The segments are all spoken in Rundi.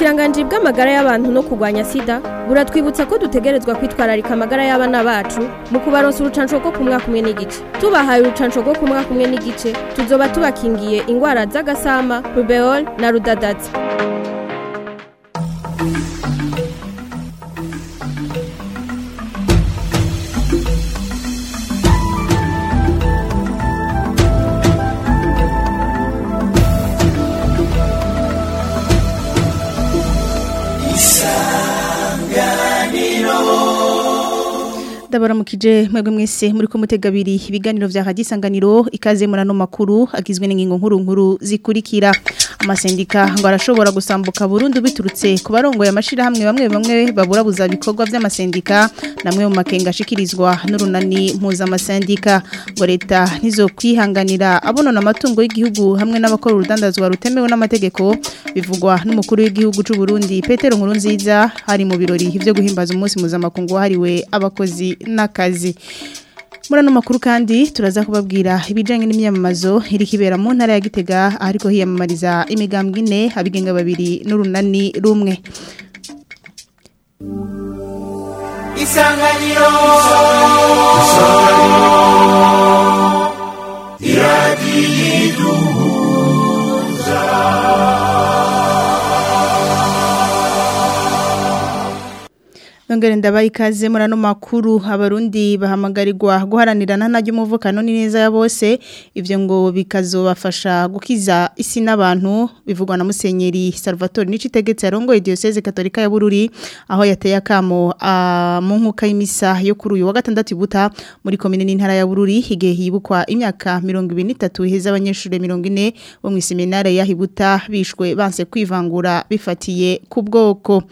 ubushikiranganje bw'amagara y'abantu no kurwanya sida buratwibutsa ko dutegerezwa kwitwararika amagara y'abana bacu mu kubaronsa urucanco rwo ku mwaka umwe n'igice tubahaye urucanco rwo ku mwaka umwe n'igice tuzoba tubakingiye ingwara z'agasama rubeol na rudadaza ndabaramukije mwebwe mwese muri ko mutega abiri ibiganiro vya hadisanganiro ikaze murano makuru agizwe n'ingingo nkuru nkuru zikurikira amasendika ngo arashobora gusambuka burundu biturutse ku barongo y'amashira hamwe bamwe bamwe baburabuza bikorwa vy'amasendika namwe mu makenga ashikirizwa n'urunani mpuza amasendika ngo leta nizo kwihanganira abonona amatungo y'igihugu hamwe n'abakora urudandazwa rutemewe n'amategeko bivugwa n'umukuru w'igihugu c'u Burundi Petero Nkurunziza hari mu birori vyo guhimbaza umunsi mpuzamakungu wahariwe abakozi n'akazi muri ano makuru kandi turaza kubabwira ibijyanye n'imyamamazo iri kibera mu ntara ya gitega ariko hiyamamariza imigambwe ine abigenga babiri n'urunani rumwe isanganiro iradiyo Nongere ndabaye ikaze muri ano makuru abarundi bahamagarirwa guharanirana na ry'umuvukano neza ya bose ivyo ngo bikazobafasha gukiza isi n'abantu bivugwa na Musenyeri Salvatore Nicitegetse arongoye Diocese Katolika ya Bururi aho yateye akamo mu nkuka y'imisa yo kuri uyu wa gatandatu buta muri komine n'intara ya Bururi igihe hibukwa imyaka 23 iheza abanyeshuri 40 bo mu seminare ya Hibuta bishwe banse kwivangura bifatiye ku bwoko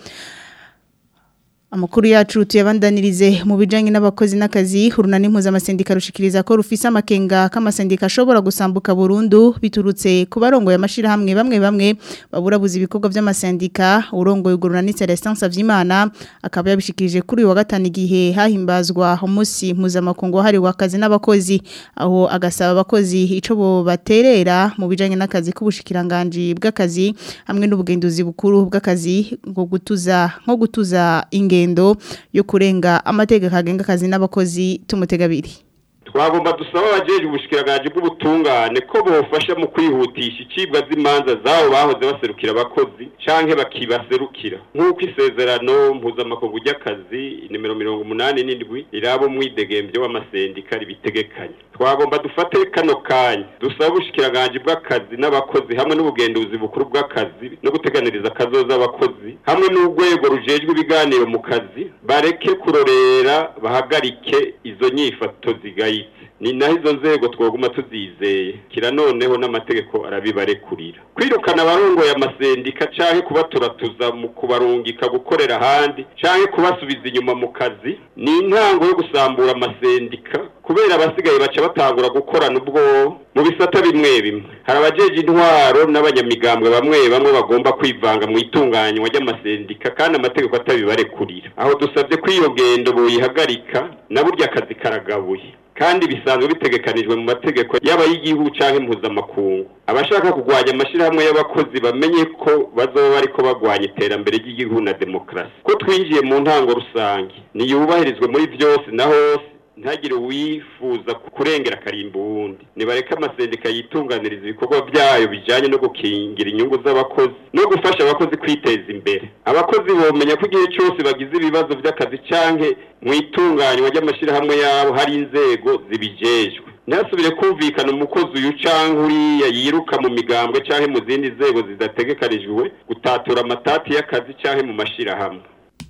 Amakuru yacu tuyabandanirize mu bijanye n'abakozi n'akazi urunani mpuzamashindika rushikiriza ko rufise amakenga k'amasendika ashobora gusambuka burundu biturutse ku barongo y'amashira hamwe bamwe bamwe baburabuza ibikorwa by'amasendika urongoye urunani Celestin Savyimana akaba yabishikirije kuri uyu wa gatanu igihe hahimbazwa umunsi mpuzamakungu wahariwe akazi n'abakozi aho agasaba abakozi ico bo baterera mu bijanye n'akazi k'ubushikiranganje bw'akazi hamwe n'ubugenduzi bukuru bw'akazi ngo gutuza nko gutuza inge ingendo yo kurenga amategeko agenga akazi n'abakozi tumutegabiri twagomba dusaba abajeje ubushikiranganje bw'ubutungane ko bofasha mu kwihutisha icibwa z'imanza zabo bahoze baserukira abakozi canke bakibaserukira nk'uko isezerano mpuzamakungu ry'akazi nimero mirongo umunani n'indwi riraba umwidegemvyo w'amasendika ribitegekanye twagomba dufate kano kanya dusaba ubushikiranganje bw'akazi n'abakozi hamwe n'ubugenduzi bukuru bw'akazi no guteganiriza akazoza abakozi hamwe n'urwego rujejwe ibiganiro mu kazi bareke kurorera bahagarike izo nyifato zigaye ni naho izo nzego twaguma tuzizeye kira noneho n'amategeko arabibarekurira kwirukana abarongoye amasendika canke kubaturatuza mu kubarungika gukorera ahandi canke kubasubiza inyuma mu kazi ni intango yo gusambura amasendika kubera abasigaye baca batangura gukorana ubwo mu bisata bimwe bimwe hari abajeje intwaro n'abanyamigambwe bamwe bamwe bagomba kwivanga mu itunganywa ry'amasendika kandi amategeko atabibarekurira aho dusabye ko iyo ngendo boyihagarika na burya akazi karagabuye kandi bisanzwe bitegekanijwe mu mategeko yaba y'igihugu canke mpuzamakungu abashaka kurwanya amashirahamwe y'abakozi bamenye ko bazoba bariko bagwanya iterambere ry'igihugu na demokarasi ko twinjiye mu ntango rusange niyubahirizwe muri vyose na hose ntagire uwifuza kurengera akarimba uwundi nibareke amasendika yitunganiriza ibikorwa byayo bijanye no gukingira inyungu z'abakozi no gufasha abakozi kwiteza imbere abakozi bomenya ko igihe cyose bagize ibibazo by'akazi canke mu itunganywa ry'amashirahamwe yabo hari inzego zibijejwe ntihasubire kumvikana umukozi uyu canke uriya yiruka mu migambwe canke mu zindi nzego zidategekanijwe gutatura amatati y'akazi canke mu mashirahamwe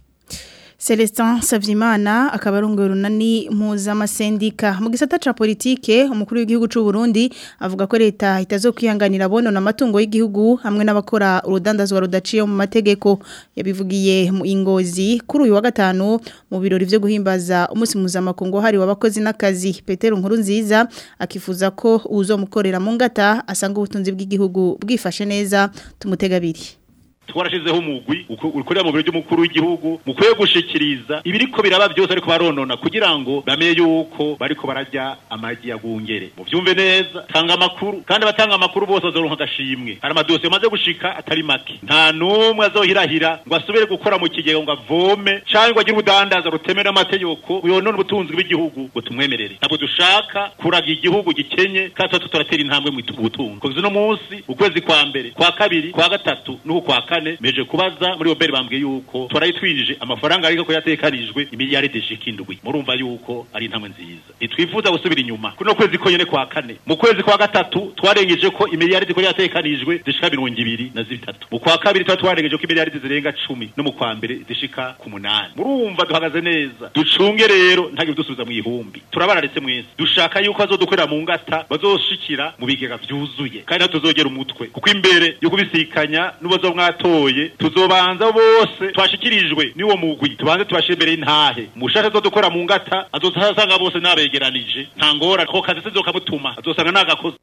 Celestin Savyimana akaba arongoye urunani mpuzamashindika mu gisata ca politike umukuru w'igihugu c'u Burundi avuga ko leta itazokwihanganira bonona amatungo y'igihugu hamwe n'abakora urudandazwa rudaciye mu mategeko yabivugiye mu ingozi kuri uyu wa gatanu mu birori vyo guhimbaza umunsi mpuzamakungu hariwe abakozi n'akazi Petero Nkurunziza akifuza ko uzomukorera mu ngata asanga ubutunzi bw'igihugu bwifashe neza tumutegabiri twarashizeho umugwi uko- ukorera mu biro by'umukuru w'igihugu mukwiye gushikiriza ibiriko biraba byose ariko baronona kugira ngo bamenye yuko bariko bararya amagi ya gungere muvyumve neza tanga amakuru kandi abatanga amakuru bose bazoronka agashimwe hari amadosiye amaze gushika atari make nta n'umwe azohirahira ngo asubire gukora mu kigega ngo avome canke ngo agire ubudandaza rutemera amategeko yonona ubutunzi bw'igihugu ngo tumwemerere ntabwo dushaka kuraga igihugu gikenye kandi tuba turatera intambwe mu butunzi kuko uno munsi ukwezi kwa mbere kwa kabiri kwa gatatu n'uku kwa kane meje kubaza muri oberi bambwiye yuko twarayitwinjije amafaranga ariko ko yatekanijwe imiliyaridi ishika indwi murumva yuko ari intambwe nziza ntitwifuza gusubira inyuma kuno kwezi konyene kwa kane mu kwezi kwa gatatu twarengeje ko imiliyaridi ko yatekanijwe zishika mirongo ibiri na zitatu mu kwa kabiri tuba twarengeje ko imiliyaridi zirenga cumi no mu kwa mbere zishika ku munani murumva duhagaze neza ducunge rero ntagire dusubiza mu ihumbi turabararetse mwese dushaka yuko bazodukorera mu ngata bazoshikira mu bigega vyuzuye kandi natwe tuzogera umutwe kuko imbere yo kubisikanya n'ubazo mwatoye tuzobanza bose twashikirijwe niwo mugwi tubanze tubashire imbere y'intahe mushaka azodukora mu ngata azosanga bose nabegeranije nta ngora ko kazi sizokamutuma azosanga nagakoze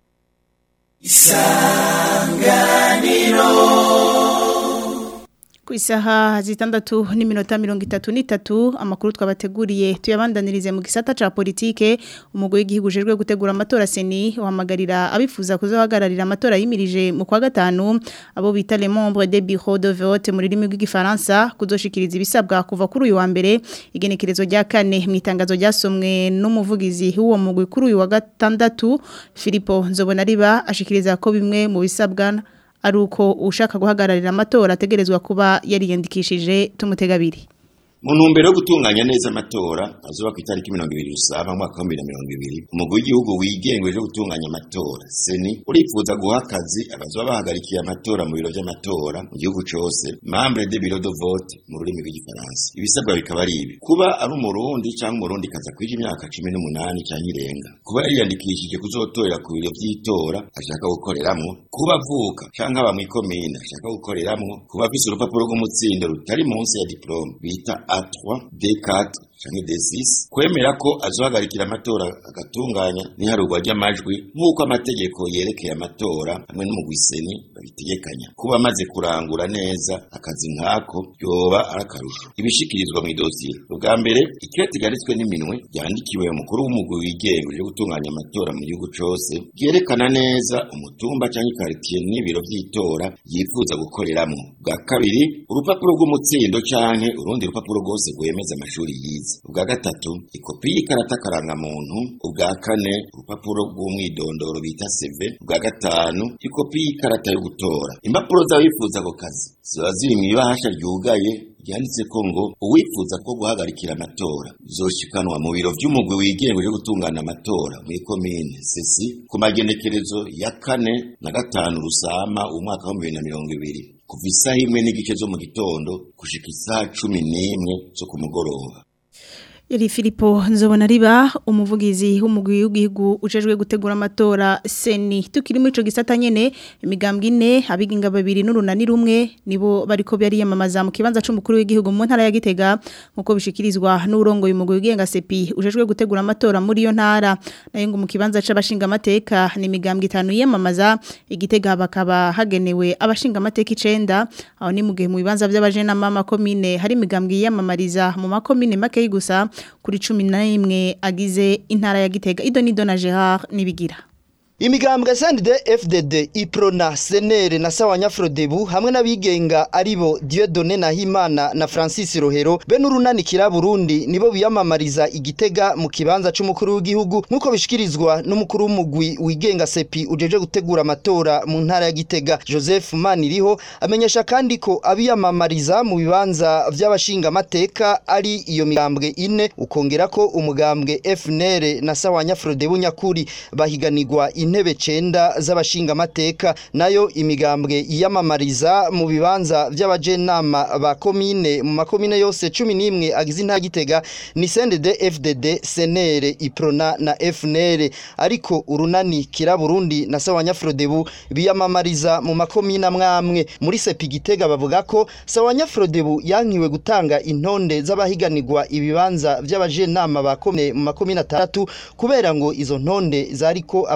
ku isaha zitandatu n'iminota mirongo itatu n'itatu amakuru twabateguriye tuyabandanirize mu gisata ca politike umugwi w'igihugu ujejwe gutegura amatora seni uhamagarira abifuza kuzohagararira amatora yimirije mu kwa gatanu abo bita les membres des bureaux de vote mu rurimi rw'igifaransa kuzoshikiriza ibisabwa kuva kuri uyu wa mbere igenekerezo rya kane mu itangazo ryasomwe n'umuvugizi w'uwo mugwi kuri uyu wa gatandatu Filipo Nzobonariba ashikiriza ko bimwe mu bisabwa ari uko ushaka guhagararira amatora ategerezwa kuba yariyandikishije tumutegabiri mu ntumbero yo gutunganya neza amatora azuba ku itariki mirongo ibiri rusaba mwaka wa bibiri na mirongo ibiri umugwi w'igihugu wigenga uje gutunganya amatora seni urifuza guha akazi abazoba bahagarikiye amatora mu biro vy'amatora mu gihugu cose membre de bureau de vote mu rurimi rw'igifaransa ibisabwa bikaba ari ibi kuba ari umurundi canke umurundi kaza kwija imyaka cumi n'umunani canke irenga kuba yariyandikishije kuzotorera ku biro vy'itora ashaka gukoreramwo kuba avuka canke aba mw'ikomine ashaka gukoreramwo kuba afise urupapuro rw'umutsindo rutari munsi ya diplome bita A3 D4 canke D6 kwemera ko azohagarikira amatora agatunganya n'iharurwa ry'amajwi nk'uko amategeko yerekeye amatora hamwe n'umugwiseni babitegekanya kuba amaze kurangura neza akazi nk'ako yoba ari akarusho ibishikirizwa mu idosiye ubwa mbere ikireti ryanditswe n'iminwe ryandikiwe umukuru w'umugwi wigenga uje gutunganya amatora mu gihugu cose ryerekana neza umutumba canke ikaritiye n'ibiro vy'itora yifuza gukoreramwo bwa kabiri urupapuro rw'umutsindo canke urundi rupapuro rwose rwemeza amashuri yize ubwa gatatu ikopi y'ikarata karangamuntu ubwa kane urupapuro rw'umwidondoro bita seve ubwa gatanu ikopi y'ikarata yo gutora impapuro z'abifuza ako kazi ziba ziri mu ibahasha ryugaye ryanditse ko ngo uwifuza ko guhagarikira amatora zoshikanwa mu biro vy'umugwi wigenga uje gutungana amatora muri komine sesi ku magenekerezo ya kane na gatanu rusama umwaka wa bibiri na mirongo ibiri kuva isaha imwe n'igice zo mu gitondo gushika isaha cumi n'imwe zo ku mugoroba Yari Filipo Nzobonariba umuvugizi w'umugwi w'igihugu ujejwe gutegura amatora seni tukiri muri ico gisata nyene imigambwe ine abiginga babiri n'urunani rumwe nibo bariko bari yamamaza mu kibanza c'umukuru w'igihugu mu ntara ya Gitega nkuko bishikirizwa n'urongo y'umugwi w'igenga sepi ujejwe gutegura amatora muri yo ntara nayo ngo mu kibanza c'abashinga amateka ni imigambwe itanu yamamaza igitega bakaba hagenewe abashinga amateka 9 aho ni mu gihe mu bibanza by'abajena mama komine hari imigambwe yamamariza mu makomine make gusa kuri cumi na rimwe agize intara ya gitega ido nido na gerard nibigira imigambwe sendide fdd iprona senere na sawanya frodebu hamwe n'abigenga aribo diodone nahimana na francis rohero be n'urunanikira burundi nibo biyamamariza igitega mu kibanza c'umukuru w'igihugu nk'uko bishikirizwa n'umukuru w'umugwi wigenga sepi ujeje gutegura amatora mu ntara ya gitega joseph maniriho amenyesha kandi ko abiyamamariza mu bibanza vy'abashinga amateka ari iyo migambwe ine ukongera ko umugambwe fnr na sawanya frodebu nyakuri bahiganirwa intebe cenda z'abashinga amateka nayo imigambwe yiyamamariza mu bibanza by'abajenama ba komine mu makomine yose cumi n'imwe agize intara gitega ni sendede fdd senere iprona na fnr ariko urunani kira burundi na sawanya frodebu biyamamariza mu makomine amwamwe muri sepi gitega bavuga ko sawanya frodebu yankiwe gutanga intonde z'abahiganirwa ibibanza by'abajenama ba komine mu makomine atandatu kubera ngo izo ntonde zariko abantu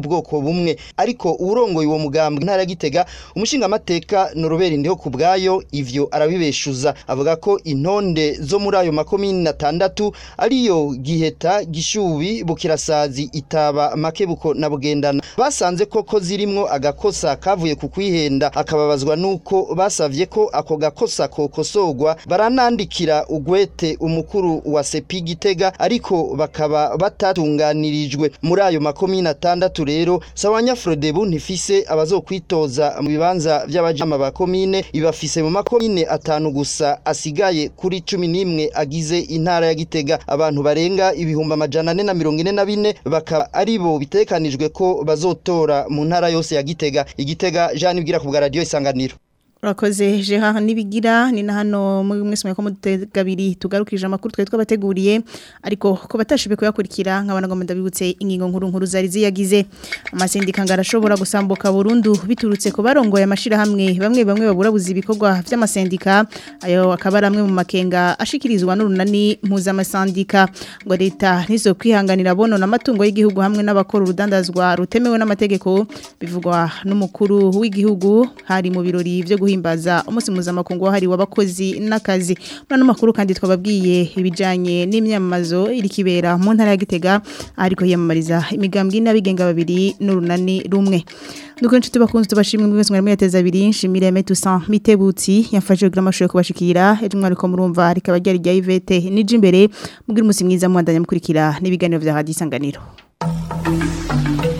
ubwoko bumwe ariko urongoye uwo mugambwe ntara ya Gitega umushinga amateka Norobert ndiho kubgayo ivyo arabibeshuza avuga ko intonde zo muri ayo makomine atandatu ariyo Giheta Gishubi Bukirasazi Itaba Makebuko na Bugendana basanze koko zirimwo agakosa kavuye ku kwihenda akababazwa nuko basavye ko ako gakosa kokosogwa baranandikira ugwete umukuru wa Sepi Gitega ariko bakaba batatunganirijwe muri ayo makomine atandatu rero Sawanya Frodebu ntifise abazokwitoza mu bibanza by'abajama ba komine ibafise mu makomine atanu gusa asigaye kuri cumi n'imwe agize intara ya Gitega abantu barenga ibihumbi amajana ane na mirongo ine na bine bakaba aribo bitekanijwe ko bazotora mu ntara yose ya Gitega igitega Jean ibwira ku bwa radio isanganiro Urakoze Gerard nibigira ni na hano muri mwese mweko mutegabiri tugarukije amakuru twe twabateguriye ariko ko batashibe kuyakurikira nkabana ngo ndabibutse ingingo nkuru nkuru zari ziyagize amasendika ngarashobora gusambuka burundu biturutse ku barongoye amashira hamwe bamwe bamwe babura buzi ibikorwa by'amasendika ayo akaba amwe mu makenga ashikirizwa n'urunani mpuzamasandika ngo leta nizo kwihanganira bono n'amatungo y'igihugu hamwe n'abakora urudandazwa rutemewe n'amategeko bivugwa n'umukuru w'igihugu hari mu birori byo guhimbaza umunsi mpuzamakungu wahariwe abakozi n'akazi muri ano makuru kandi twababwiye ibijyanye n'imyamamazo iri kibera mu ntara ya gitega ariko yiyamamariza imigambwe n'abigenga babiri n'urunani rumwe nuko inshuti bakunze tubashimwe mwese mwari muyateza abiri nshimire Metusan Mitebutsi yafashe kugira amashusho yo kubashikira ejo mwari ko murumva rikaba ryari rya Ivete nije imbere mugira umunsi mwiza muandanya mukurikira n'ibiganiro vya Radio Isanganiro